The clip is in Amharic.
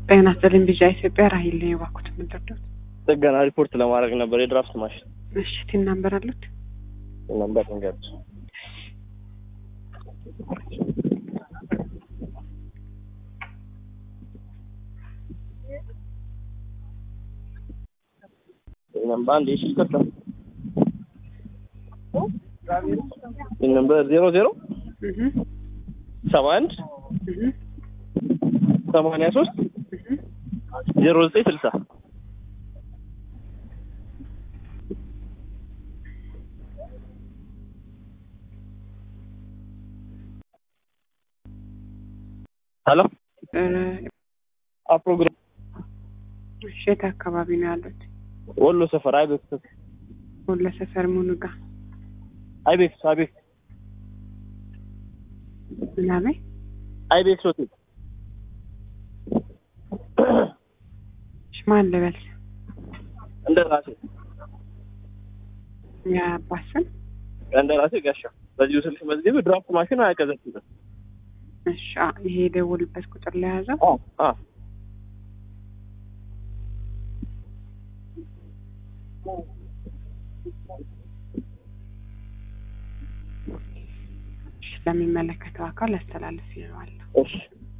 ጤና ይስጥልኝ ቢጫ ኢትዮጵያ ራሂል ነው የባኩት የምትወደው ጥገና ሪፖርት ለማድረግ ነበር የድራፍት ማሽን እሺ ቲን ናምበር አሉት ነበር ንገሩት ነምበር አንድ እሺ ይቅርታ ነምበር ዜሮ ዜሮ እህ ሰባ አንድ እህ ሰማንያ ሶስት እህ ዜሮ ዘጠኝ ስልሳ ሄሎ እ አፕሮግራም እሺ የት አካባቢ ነው ያሉት ወሎ ሰፈር አይቤክስ ወሎ ሰፈር ሙኑ ጋር አይቤክስ አይቤክስ ምናምን አይቤክስ ሆቴል እሺ ማን ልበል እንደ ራሴ የአባት ስም እንደ ራሴ ጋሻ በዚሁ ስልክ መዝግብ ድራፍት ማሽን አያቀዘቅዝም እሺ አ ይሄ የደወሉበት ቁጥር ለያዘው አ አ እሺ ለሚመለከተው አካል አስተላልፍ ይለዋለሁ እሺ